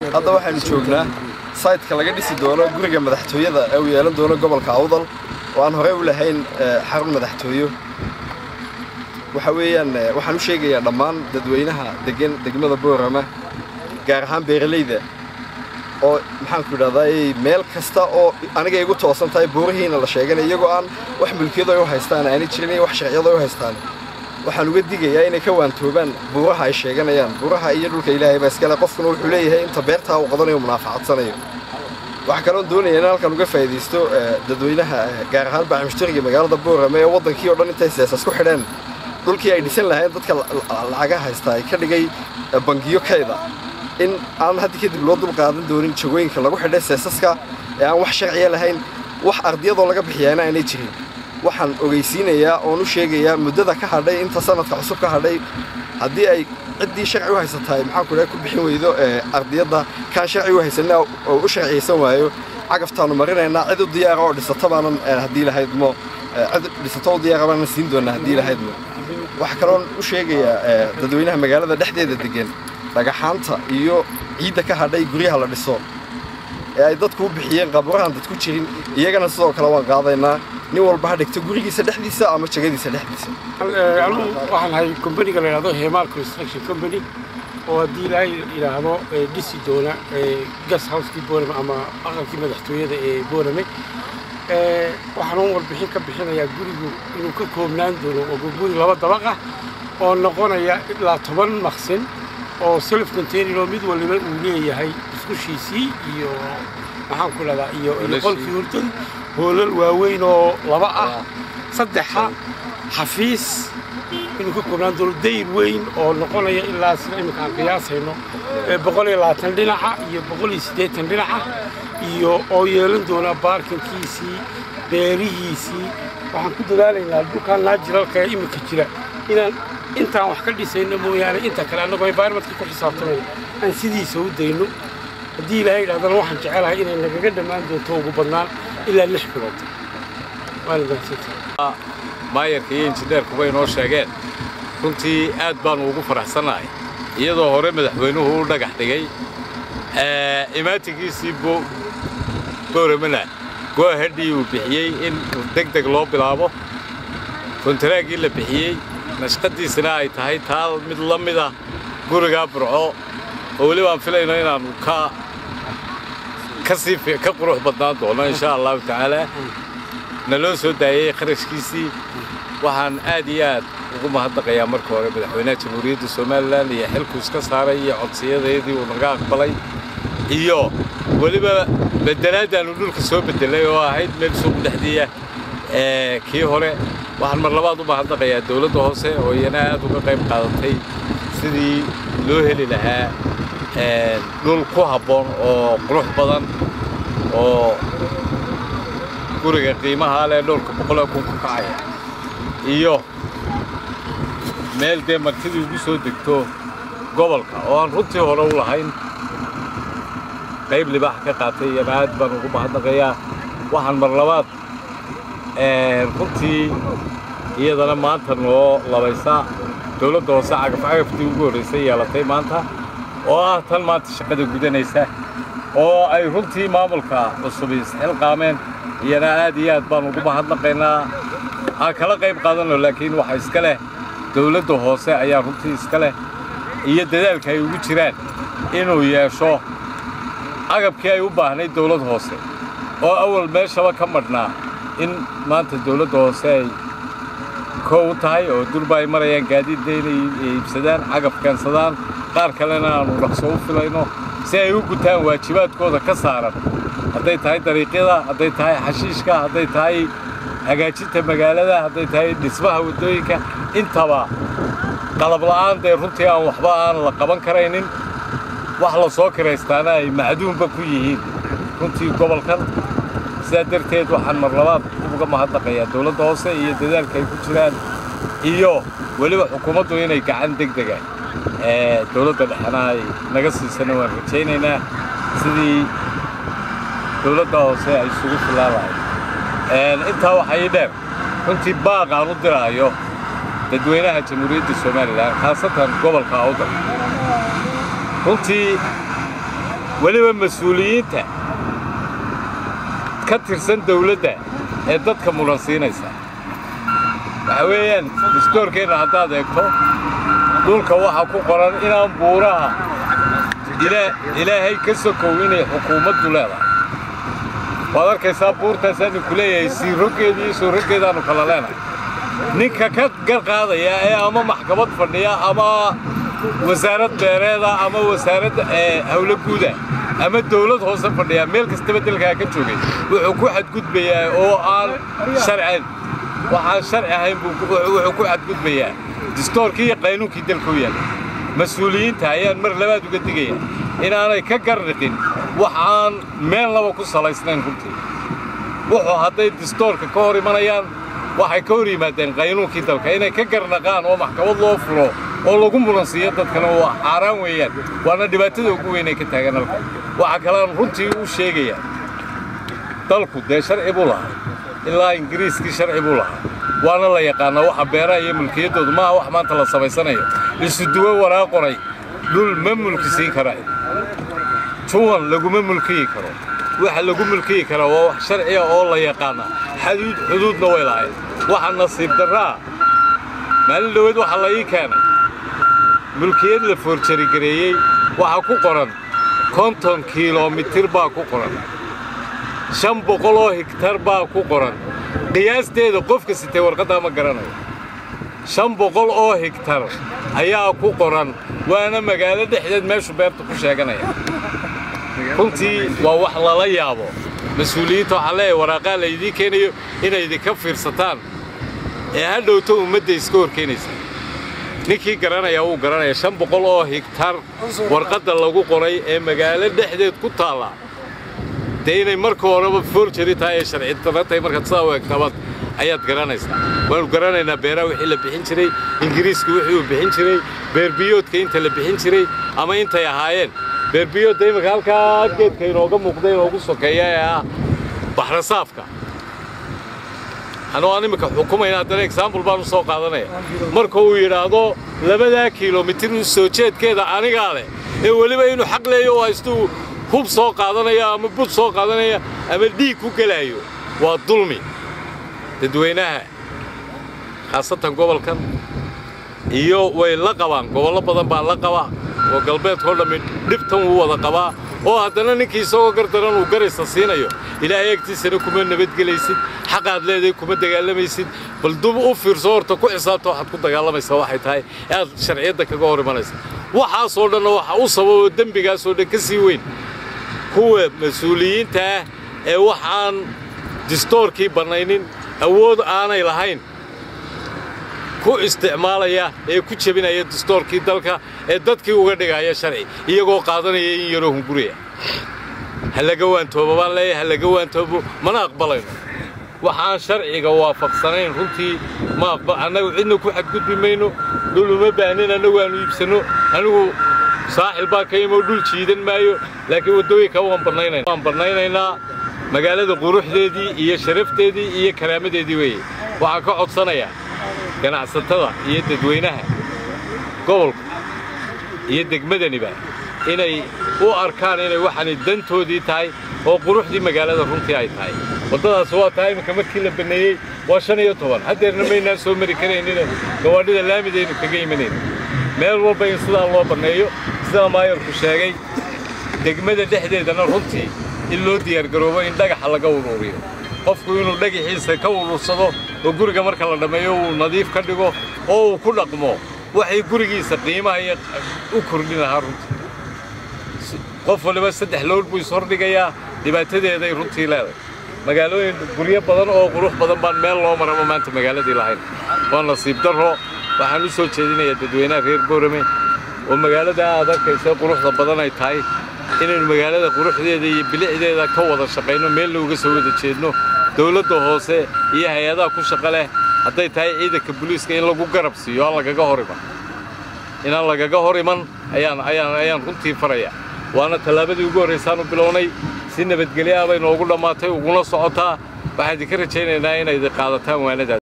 hadda waxaanu joognaa saytka laga dhisi doono guriga madaxtooyada ee uu yeelan doono gobolka awdal oo aan horey u lahayn xarun madaxtooyo waxa weeyaan waxaan u sheegayaa dhammaan dadweynaha degan degmada boorama gaar ahaan beeralayda oo maxaanku idhahdaa meel kasta oo aniga igu toosan tahay buurihiina la sheeganay iyagoo aan wax mulkiyado ay u haystaan aanay jirin iyo wax sharciyado ay u haystaan waxaan uga digayaa inay ka waantoobaan buuraha ay sheeganayaan buuraha iyo dhulka ilaahay baa iskale qofkuna wuxuu leeyahay inta beertaa uu qadanayo munaafacadsanayo waxaa kaloon doonaya in halkan uga faa'iidaysto dadweynaha gaar ahaan baacimushtariga magaalada boorame ee waddankii oo dhan intay seesas ku xidheen dhulkii ay dhisan lahayn dadka lacaga haysta ay ka dhigay bangiyo kayda in aan haddi kadib loo dul qaadan doonin jagooyinka lagu xidhay seesaska ee aan wax sharciya lahayn wax ardiyadoo laga bixiyaana aanay jirin waxaan ogeysiinayaa oon u sheegayaa muddada ka hadhay inta sanadka cusub ka hadhay haddii ay ciddii sharci u haysatahay maxaanku dhahay ku bixin weydo ardiyadda kaan sharci u haysanna oo u sharciyaysan waayo cagaftaanu marinaynaa cid u diyaara oo dhisata baanan haddii lahaydmo cid dhisato u diyaara baanan siin doonaa haddii lahaydmo waxaa kaloon u sheegayaa dadweynaha magaalada dhexdeeda degan dhagaxaanta iyo ciidda ka hadhay guryaha la dhiso ee ay dadku u bixiyeen qaaburahan dadku jirin iyagana sidoo kale waan qaadaynaa nin walba ha dhigto gurigiisa dhexdiisa ama jagadiisa dhexdiisa anugu waxaan ahay kombaniga la yidhahdo hemal construction company oo haddii ilaahay yidhaahdo dhisi doona gas housekii boorame ama aqalkii madaxtooyada ee boorame waxaan warbixin ka bixinayaa gurigu inuu ka koobnaan doono oo guri laba dabaqa oo noqonaya ilaa toban maqsin oo self container oo mid waliba uu leeyahay iskushiisii iyo maxaan ku leedaa iyo qolkii hurtadu hoolal waaweyn oo laba ah saddexa xafiis inuu ka koobnaan doono dayr weyn oo noqonaya ilaa sida iminka aan qiyaasayno boqol iyo labaatan dhinaca iyo boqol iyo siddeetan dhinaca iyo oo yeelan doona baarkinkiisii beerihiisii waxaan ku dadaalaynaa dhulkaan naajiralka ee iminka jira inaan intaan wax ka dhisayno mooyaane inta kale annagoo environmentka ku xisaabtamayno aan sidiisa u dayno haddii ilaahay yidhahdana waxaan jecelahay inay nagaga dhammaan doonto ugu badnaan ilaa lix bilood waana mahadsantahay maayarka iyo injineerkuba inoo sheegeen runtii aad baannu ugu faraxsannahay iyadoo hore madaxweynuhu u dhagax dhigay imaatinkiisii booramana goohadhii uu bixiyey in deg deg loo bilaabo kontaraaggii la bixiyey nashqadiisana ay tahay taa mid la mida gurigaa burco oo weliba aan filayno inaannu ka ka sii ka qurux badnaan doono insha allahu tacaalaa naloo soo daayey kharashkiisii waxaan aad iyo aad ugu mahadnaqayaa marka hore madaxweynaha jamhuuriyadda somalilan iyo xilku iska saaray iyo codsiyadaydii uu naga aqbalay iyo weliba bedelaaddaannu dhulka soo beddelay oo ahayd meel suuq dhexdiiya kii hore waxaan mar labaad u mahadnaqayaa dawladda hoose oo iyana aad uga qayb qaadatay sidii loo heli lahaa dhul ku habboon oo qurux badan oo guriga qiimahaa leh dhowrka boqolee kun ku kacaya iyo meel dee martidii ugu soo degto gobolka oo aan runtii hore u lahayn qayb libaax ka qaatay iyana aad baan ugu mahadnaqayaa waxaan mar labaad runtii iyadana maanta noo labaysa dawladda hoose cagafcagaftii ugu horraysay yeelatay maanta oo ah tan maanta shaqada gudanaysa oo ay runtii maamulka cusubi isxilqaameen iyana aad iyo aad baan ugu mahadnaqaynaa aan kala qayb qaadanno laakiin waxa iska leh dawladda hoose ayaa runtii iska leh iyo dadaalka ay ugu jiraan inuu yeesho agabkii ay u baahnayd dawlad hoose oo awal meeshaba ka madhnaa in maanta dawladda hoose ay koow u tahay oo durba ay marayaan gaadiidda inay iibsadaan cagab keensadaan qaar kalena aanu dhaqso u filayno si ay u gutaan waajibaadkooda ka saaran hadday tahay dariiqyada hadday tahay xashiishka hadday tahay hagaajinta magaalada hadday tahay dhismaha waddooyinka intaba qalab la'aan dee runtii aan waxba aan la qaban karaynin wax la soo kiraystaana ay macduunba ku yihiin runtii gobolkan sidaa darteed waxaan mar labaad uga mahadnaqayaa dawladda hoose iyo dadaalka ay ku jiraan iyo weliba xukuumaddu inay gacan deg dega ee dawladda dhexena ay naga siisana waan rajaynaynaa sidii dawladda hoose ay isugu fillaan lahayd intaa waxaa ii dheer runtii baaq aan u diraayo dadweynaha jamhuuriyadda somalilan khaasatan gobolka awdal runtii weliba mas-uuliyiinta ka tirsan dawladda ee dadka muransiinaysa waxa weeyaan dastoorkeenna haddaad eegto dhulka waxaa ku qoran inaan buuraha ilaahay ka sokow inay xukuumaddu leedahay waad arkaysaa buurtaasaanu ku leeyahay siiroggeeda iyo sooroggeedaannu kala leenahay ninka ka gar qaadaya ee ama maxkamad fadhiya ama wasaarad beereeda ama wasaarad hawlo guuda ama dawlad hoose fadhiya meel kastaba dalkaa ka joogay wuxuu ku xadgudbayaa oo aan sharcin waxaan sharci ahayn wuxuu ku xadgudbayaa distoorkii iyo qaynuunkii dalka u yaalla mas-uuliyiinta ayaan mar labaad uga digaya inaanay ka garniqin wax aan meel laba ku salaysnayn runtii wuxuu hadday distoorka ka hor imanayaan waxay ka hor yimaadeen qaynuunkii dalka inay ka garnaqaan oo maxkamad loo furo oo lagu muransiiyo dadkana waa xaaraan weeyaan waana dhibaatada ugu weyn ay ka taagan halka waxaa kalean runtii u sheegayaa dalku dee sharci buu lahaa ilaa ingiriiskii sharci buu lahaa waana la yaqaanaa waxa beeraha iyo mulkiyaddoodu maaha wax maanta la samaysanayo isuduwo waraa qoray dhul ma mulki siin karaa juwan laguma mulkiyi karo waxa lagu mulkiyi karaa waa wax sharciya oo la yaqaanaa xaduud xuduudna way lahayd waxa nasiib darraa maalin dhoweed waxaa la ii keenay mulkiyad la foorjarigareeyey waxaa ku qoran konton kilomitir baa ku qoran shan boqol oo higtar baa ku qoran qiyaasteeda qofka sitay warqaddaa ma garanayo shan boqol oo higtar ayaa ku qoran waana magaalo dhexdeed meeshu beerta ku sheeganaya runtii waa wax lala yaabo mas-uuliyiinta waxaa leeyahay waraaqaa laydiin keenayo inay idinka fiirsataan ee ha dhowto ummadda iska horkeenaysa ninkii garanaya wuu garanaya shan boqol oo higtar warqadda lagu qoray ee magaalo dhexdeed ku taalla dee inay marka horeba forjari tahay ee sharci darra tahay markaad sidaa u egtabad ayaad garanaysaa waanu garanaynaa beeraha wixii la bixin jiray ingiriisku wixii uu bixin jiray beerbiyoodka inta la bixin jiray ama intay ahaayeen beerbiyoodda imika halkaa geedka inooga muuqda inoogu sokeeya ee ah baxrasaafka anuu aan iminka xukumayna haddana exaambul baan u soo qaadanaya marka uu yidhaahdo labadaa kilomitir soo jeedkeeda anigaa leh ee weliba inuu xaq leeyo oo haystuu hub soo qaadanaya ama bud soo qaadanaya ama dhiig ku gelaayo waa dulmi dadweynaha khaasatan gobolkan iyo way la qabaan gobollo badan baa la qabaa oo galbeedkao dhammi dhibtan wuu wada qabaa oo haddana ninkii isagoo gardaran uu garaysa siinayo ilaahay agtiisana kuma nabadgelaysid xaqaad leedahay kuma dagaalamaysid bal dub u fiirso horta ku xisaabta waxaad ku dagaalamaysaa waxay tahay ee aad sharciyadda kaga hor imanaysa waxaasoo dhanna waxa u sababo dembigaasoo dhan ka sii weyn kuwa mas-uuliyiinta ah ee waxaan distoorkii bannaynin awood aanay lahayn ku isticmaalaya ee ku jebinaya distoorkii dalka ee dadkii uga dhigaya sharci iyagoo qaadanaya in yaroo hunguriya ha laga waantoobo baan leeyahay ha laga waantoobo mana aqbalayno waxaan sharciga waafaqsanayn runtii ma aqbal annagu cidna ku xadgudbi mayno dhul uma baahnin annagu aanu iibsanno anigu saaxil baa ka imoo dhul jiidan maayo laakiin waddooyinka waan bannaynayna waan bannaynaynaa magaalada quruxdeedii iyo sharafteedii iyo karaamadeedii weeye waxaan ka codsanayaa ganacsatada iyo dadweynaha gobolka iyo degmadaniba inay u arkaan inay waxaani dantoodii tahay oo quruxdii magaalada runtii ay tahay waddadaas waa tahay iminka markii la banneeyey waa shan iyo toban haddeerna maynaan soo mari karaynina gawaadhida laamidaynu kaga imanayno meel walba in sidaa loo banneeyo sidaa maayarku sheegay degmada dhexdeedana runtii in loo diyaargaroobo in dhagaxa laga uruuriyo qofku inuu dhagaxiisa ka urursado oo guriga marka la dhammeeyo uu nadiif ka dhigo oo uu ku dhaqmo waxay gurigiisa qiimaha iyo u kordhin lahaa runtii qof waliba saddex lowr buu ishordhigayaa dhibaatadeeday runtii leedahay magaalooyin guryo badan oo qurux badan baan meel loo maraba maanta magaaladii lahayn waa nasiib darro waxaan u soo jeedinayaa dadweynaha reer boorame oo magaalada aad arkaysa quruxda badan ay tahay inaynu magaalada quruxdeeda iyo bilicdeeda ka wada shaqayno meelna uga soo wada jeedno dawladda hoose iyo hay-adaha ku shaqo leh hadday tahay ciidanka booliiska in lagu garab siiyo aan lagaga hor iman inaan lagaga hor iman ayaan ayaan ayaan runtii faraya waana tallaabadii ugu horraysaanu bilownay si nabadgelyo ah bay noogu dhammaatay uguna socotaa waxaan idinka rajaynaynaa inay qaadataan waanadaas